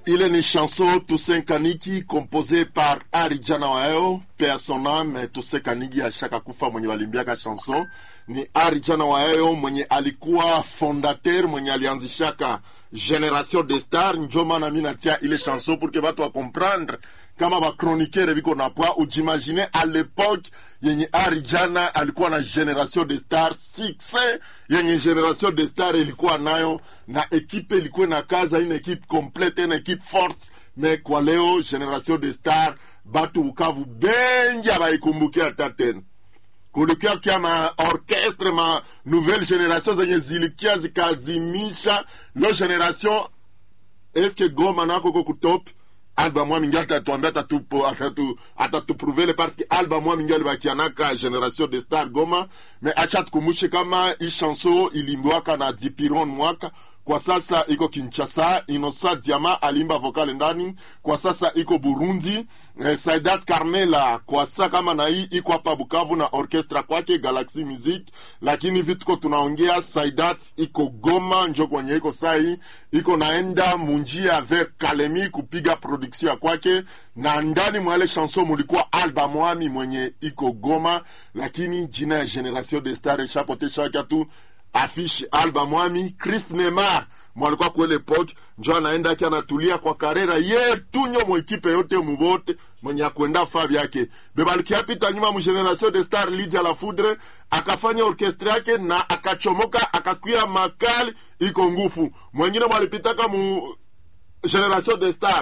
Ile ni chanson Toussaint Kaniki composée par Ari Jana Waeo paix à son âme. Toussaint Kaniki ashaka kufa mwenye walimbiaka chanson ni Ari Jana Waeo mwenye alikuwa fondateur mwenye alianzishaka Generation de Star. Njo maana mi natia ile chanson pour que batu wa comprendre kama bakronikere biko na poa. Ujimagine a l'époque yenye Ari Jana alikuwa na Generation de Star succès yenye Generation de Star ilikuwa nayo na ekipe ilikuwa na kaza ine ekipe complete na ekipe force me kwa leo Generation de Star batu Bukavu bengi abaikumbukia hata tena kulikuwa kia ma orchestre ma nouvelle generation zenye zilikia zikazimisha lo generation eske goma nako ko kutop alba mwa mingi atatuambia atatupo atatu atatuprovele parce que alba mwa mingi alibakianaka generation de star goma me acha tukumbushe kama hii chanson ilimbiwaka na dipiron mwaka kwa sasa iko Kinshasa. Inosa Diama alimba vokale ndani, kwa sasa iko Burundi. Eh, Saidat Carmela kwa sasa kama na hii iko hapa Bukavu na orchestra kwake Galaxy Music, lakini vituko tunaongea Saidat iko Goma, njo kwenye iko sai iko naenda munjia vers Kalemi kupiga production ya kwake, na ndani mwa ile chanson mulikuwa Alba Mwami mwenye iko Goma, lakini jina ya Generation de Star ishapotesha tu afishe Alba Mwami Chris Neymar mwalikuwa kwa ile epoke njo anaenda aki anatulia kwa karera ye tunyo mwekipe yote mubote mwenye akwenda fa vyake bebalikiapita nyuma mu generation de star Lydia la Foudre akafanya orkestra yake na akachomoka akakwia makali iko ngufu mwengine mwalipitaka mu generation de star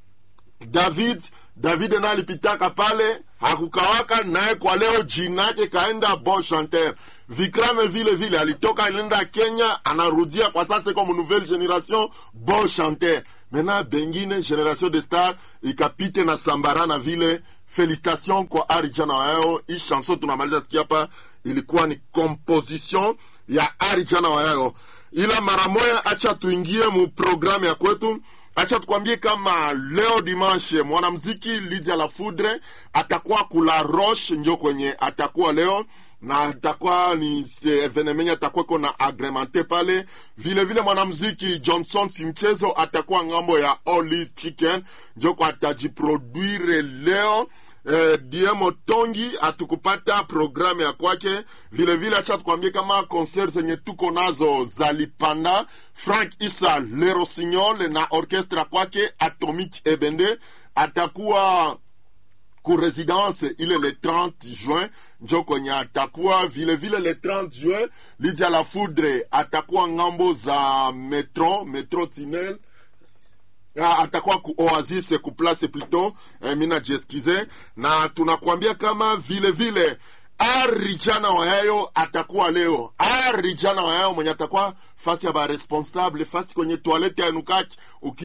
David David na alipitaka pale hakukawaka naye, kwa leo jina yake kaenda bon chanteur. Vikrame vile vile alitoka alienda Kenya, anarudia kwa sasa comme nouvelle generation bon chanteur. Maintenant bengine generation de star ikapite na sambara na vile. Felicitation kwa Arijana Wayo. Hii chanson tunamaliza sikia hapa, ilikuwa ni composition ya Arijana Wayo, ila mara moya, acha tuingie mu programu ya kwetu. Acha tukwambie kama leo dimanche mwanamziki Lydia la Foudre atakuwa kula Roche, njo kwenye atakuwa leo na atakuwa ni evenemenya atakuwa iko na agremente pale. Vile vile mwanamziki Johnson Simchezo atakuwa ngambo ya All Chicken, njo kwa atajiproduire leo. Eh, Diemo Tongi atukupata programu ya kwake vile vile. Acha tukwambie kama concert zenye tuko nazo zalipanda. Frank Isa Le Rossignol na orchestra kwake Atomic Ebende atakuwa ku residence ile le 30 juin njo kwenye atakuwa vile vile le 30 juin. Lydia la Foudre atakuwa ngambo za metro metro Tinel Ah, atakuwa ku Oasis ku place plutôt eh, mina jeskize na tunakwambia kama vile vile Arijana Wayayo atakuwa leo. Arijana Wayayo mwenye atakuwa fasi ya ba responsable fasi kwenye toilette ya Nukaki